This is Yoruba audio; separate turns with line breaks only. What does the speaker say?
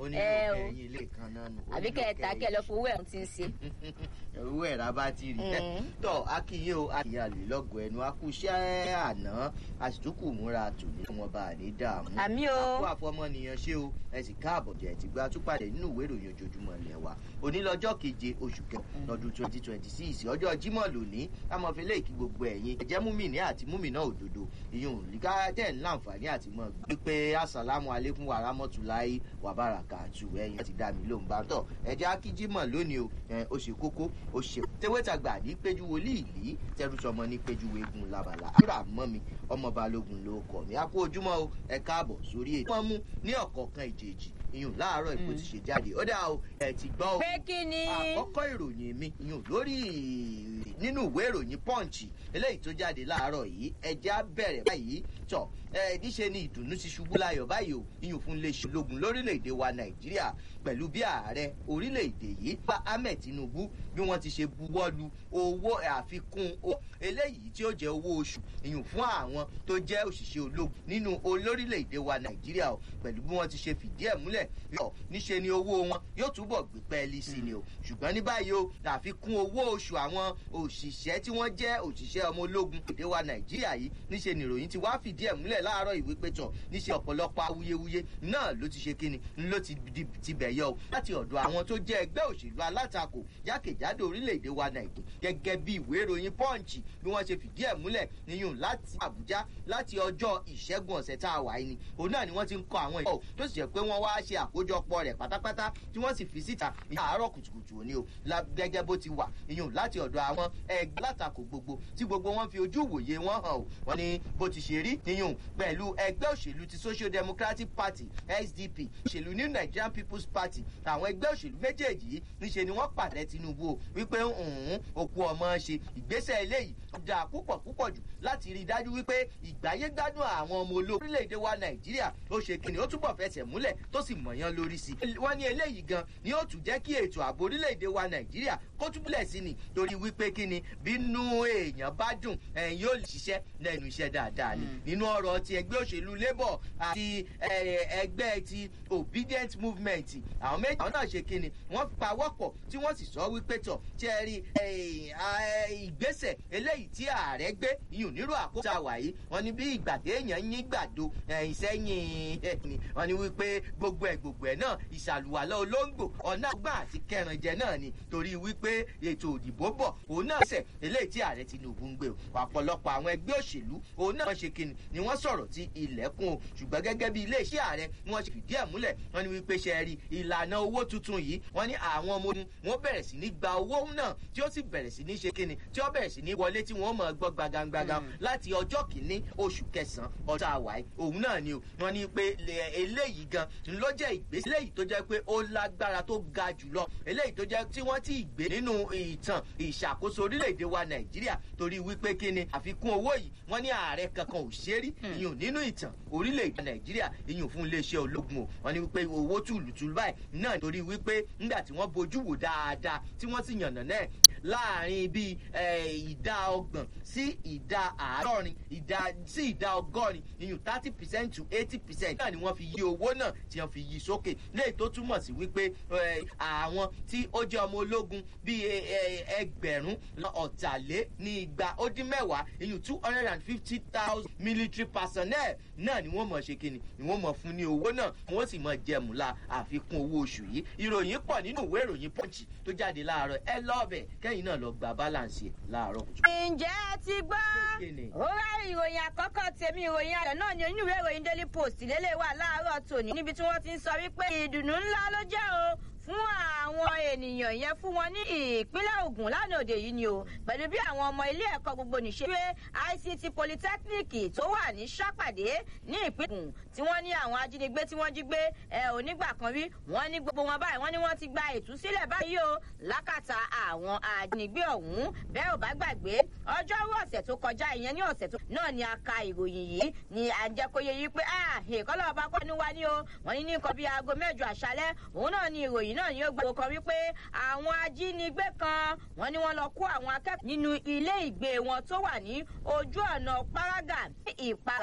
ó ní
ẹ o
ẹyin ilé kan náà nù. ó
àbí
nílò
kẹta
kẹrin
kẹ lọ fowó ẹ̀ ń ti ń ṣe.
owó ẹ̀rá bá ti rí
Mm.
tọ́ akínyé o akínyé àlè lọ́gọ̀ ẹnu akúṣẹ́ àná àṣìtúkù múra tòní wọn bá a ní dààmú.
àmì o
àpò àfọmọnìyàn ṣé o ẹ sì káàbọ̀ jẹ́ ti gba túpàdé nínú ìwé ìròyìn ojoojúmọ́ ilẹ̀ wa onílọ́jọ́ keje oṣù kẹrin lọ́dún twenty twenty six ọjọ́ jímọ̀ lónìí amọ̀fẹ́lẹ́ ìkí gbogbo ẹ̀yin ẹ̀jẹ̀ múmìnì àti múmìnà òdodo ìyún líka tẹ̀ ń láǹfààní àti mọ̀ gbé pé asàlámù alẹ́kùn wàrámọ́tòláì wàbàràkà àtù ẹ̀yin àti dàmí ló ń bá tọ̀ ẹ̀jẹ̀ akíjímọ̀ lónìí o ẹ̀, ó ṣe kókó ó ṣe tewétagbà ní péjú wòlíì ìlí tẹrùsọmọ ní péjú egun labala àdúrà mọ́ mi ọmọ balógun ló kọ̀ mí a kú ojúmọ́ o ẹ káàbọ̀ sórí ètò wọ́n mú ní ọ̀kọ̀ọ̀kan ìjèjì ìyún láàárọ̀ ìbò ti ṣe jáde ó dà o ẹ ti gbọ́ o
pé kí ni.
àkọ́kọ́ ìròyìn mi ìyún lórí nínú ìwé ìròyìn pọ́ǹchì eléyìí tó jáde láàárọ̀ yìí ẹjẹ́ á bẹ̀rẹ̀ báyìí tọ̀ ẹ níṣe ni ìdùnnú ti ṣubú láyọ̀ báyìí o ìyún fún iléeṣẹ́ ológun lórílẹ̀‐èdè wa nàìjíríà pẹ̀lú bí ààrẹ orílẹ̀‐èdè yìí bá ahmed tinubu bí wọ́n ti ṣe buwọ́lu owó àfikún o eléyìí tí ó jẹ́ owó oṣù ìyún fún àwọn tó jẹ́ òṣìṣẹ́ ológun nínú olórílẹ̀‐èdè wa nàìjíríà o pẹ̀lú bí wọ́n ti ṣe fìdí ẹ̀ múlẹ̀ yọ níṣe ni owó wọn yóò túbọ̀ gbé pẹ́ẹ́lí sí ni o ṣùgbọ́n ní báyìí o àfikún owó oṣù àwọn òṣìṣẹ́ tí wọ́n jẹ́ òṣìṣẹ́ ọmọ ológun èdè wa nàìjíríà yìí níṣe ni ìròyìn ti wá fìdí ẹ̀ múlẹ̀ láàárọ̀ ìwé pétọ̀ níṣe ọ̀pọ̀lọpọ̀ awuyewuye náà ló ti ṣe kíni ló ti di- ti bẹ̀ yọ o láti ọ̀dọ̀ àwọn tó jẹ́ ẹgbẹ́ òṣèlú alátakò jákèjádò orílẹ̀-èdè wa nàìjíríà gẹ́gẹ́ bí ìwé ìròyìn pọ́ǹchì bí wọ́n ṣe fìdí ẹ̀ múlẹ̀ níyùn láti àbújá láti ọjọ́ ìṣẹ́gun ọ̀sẹ̀ tá a wà yìí ni òun náà ni wọ́n ti ń kọ àwọn ìwé tó sì jẹ́ pé wọ́n wá ṣe àkójọpọ̀ rẹ̀ pátápátá tí wọ́n sì fi síta ní àárọ̀ kùtùkùtù òní o la- gẹ́gẹ́ bó ti wà ìyún láti ọ̀dọ̀ àwọn ẹgbẹ́ látakò gbogbo tí gbogbo wọn fi ojú ìwòye wọn hàn o wọ́n ní bó ti ṣe rí ìyún pẹ̀lú ẹgbẹ́ òṣèlú ti social democratic party sdp òṣèlú new nigerian people's party àwọn ẹgbẹ́ òṣèlú méjèèjì yìí níṣe ni wọ́n pàdé tinubu o wípé ǹhún òkú ọmọ ṣe ìgbésẹ̀ eléyìí dáa púpọ̀ púpọ̀ jù láti rí i dájú wípé ìgbáyé gbádùn àwọn ọmọ ológun orílẹ̀-èdè wa nàìjíríà ó ṣe kíni ó túbọ̀ fẹsẹ̀ múlẹ̀ tó sì mọ̀yán lórí sí i. wọ́n ní eléyìí gan ni ó tún jẹ́ kí ètò ààbò orílẹ̀-èdè wa nàìjíríà kó túbúlẹ̀ sí ni torí wípé kíni bínú èèyàn bá dùn ẹ̀yìn yóò lè ṣiṣẹ́ lẹ́nu iṣẹ́ dáadáa ni nínú ọ̀rọ̀ ti ẹgbẹ́ òṣèlú labour àti eh, ẹgbẹ́ ti obedient movement àwọn méjì àwọn náà ṣe kíni wọ́n pawọ́pọ̀ tí wọ́n sì sọ wípé tọ̀ tí ẹ rí eh, ah, ìgbésẹ̀ eléyìí tí ààrẹ gbé iyùn nírú àkókò tá a wà yìí wọ́n ní bí ìgbà téèyàn yín gbàdo ẹ̀yìn sẹ́yìn ẹ̀yìn wọ́n ní wípé gbogbo ẹ̀ gbogbo ẹ̀ náà ìṣàlùwàlọ́ olóńgbò ọ̀nà àgbà àti kẹrànjẹ náà ni torí wípé ètò òdìbò bọ̀ òun náà sẹ̀ eléyìí tí ààrẹ tinubu ń gbé o ọ̀pọ̀lọpọ̀ àwọn ẹgbẹ́ òṣèlú òun náà ṣe kíni ni wọ́n sọ̀rọ̀ ti ilẹ̀kùn o ṣùgbọ́n gẹ́gẹ́ bí iléeṣẹ́ ààrẹ ni wọ́n ṣe fìdí ẹ̀ múlẹ̀ wọ́n ní wípé ṣe rí ìlànà owó tuntun yìí wọ́n ní àwọn ọmọ ogun wọ́n bẹ̀rẹ̀ sí ní gba owó náà tí ó sì bẹ̀rẹ̀ sí ní ṣe kíni tí ó bẹ̀rẹ̀ sí ní wọlé tí wọ́n mọ̀ gbọ́ gbagangbaga láti ọjọ́ kìíní oṣù kẹsàn-án ọjọ́ àwáyé òun náà ni o wọ́n ní pé lè- eléyìí gan ló jẹ́ ìgbésẹ̀ eléyìí tó jẹ́ pé ó lágbára tó ga jùlọ eléyìí tó jẹ́ tí wọ́n ti gbé nínú ìtàn ìṣàkóso orílẹ̀-èdè wa nàìjíríà torí wípé kíni àfikún owó yìí wọ́n ní ààrẹ kankan ò ṣe rí ìyún nínú ìtàn orílẹ̀-èdè nàìjíríà ìyún fún iléeṣẹ́ ológun o wọ́n ní wípé owó tùlùtùlù báyìí náà torí wípé nígbà tí wọ́n bojú wò dáadáa tí wọ́n sì yànnà náà láàrin bíi eh, ìdá ọgbọ̀n sí ìdá àádọ́rin ìdá sí ìdá ọgọ́rin ìyún thirty percent to eighty percent náà ni wọ́n fi yí owó náà tí wọ́n fi yí sókè léyìí tó túmọ̀ sí wípé eh, àwọn tí ó jẹ́ ọmọ ológun bíi eh, eh, ẹgbẹ̀rún ọ̀tàlé ní igba ó dín mẹ́wàá ìyún two hundred and fifty thousand military personnel náà ni wọ́n mọ̀ ṣe kíni ni wọ́n mọ̀ fún ní owó náà wọ́n sì mọ̀ jẹmúlá àfikún owó oṣù yìí ìròyìn pọ̀ nínú ìwé ìròyìn pọ́ǹchì tó jáde láàárọ̀ ẹ lọ́ọ̀bẹ̀ kẹ́yìn náà lọ gba balance ẹ̀ láàárọ̀ kùtù.
ǹjẹ́ ẹ ti gbọ́
Kékeré.
ó rá ìròyìn àkọ́kọ́ tèmi ìròyìn ayọ̀ náà ni oníwèé ìròyìn daily post lélẹ̀ wà láàárọ̀ tòní níbi tí wọ́n ti ń sọ wípé ìdùnnú ńlá ló jẹ́ o fún àwọn ènìyàn yẹn fún wọn ní ìpínlẹ̀ ogun lánàá òde yìí ni o pẹ̀lú bí àwọn ọmọ ilé ẹ̀kọ́ gbogbo nìṣe pé ict polytechnic tó wà ní sápàdé ní ìpínlẹ̀ ogun tí wọ́n ní àwọn ajínigbé tí wọ́n jí gbé ẹ onígbà kan rí wọ́n ní gbogbo wọn báyìí wọ́n ní wọ́n ti gba ìtúsílẹ̀ báyìí o lákàtà àwọn ajínigbé ọ̀hún bẹ́ẹ̀ ò bá gbàgbé ọjọ́rú ọ̀sẹ̀ tó kọjá ìyẹn ní ọ̀sẹ̀ tó náà ni a ka ìròyìn yìí ni à ń jẹ́ kó yẹ yí pé ah èkọ́lọ́ ọba kọ́ ni wá ní o wọ́n ní ní nǹkan bíi aago mẹ́jọ àṣálẹ́ òun náà ni ìròyìn náà yóò gbàgbọ́ kan wípé àwọn ajínigbé kan wọ́n ní wọ́n lọ kó àwọn akẹ́kọ̀ọ́ nínú ilé ìgbé wọn tó wà ní ojú ọ̀nà paraga ní ìpara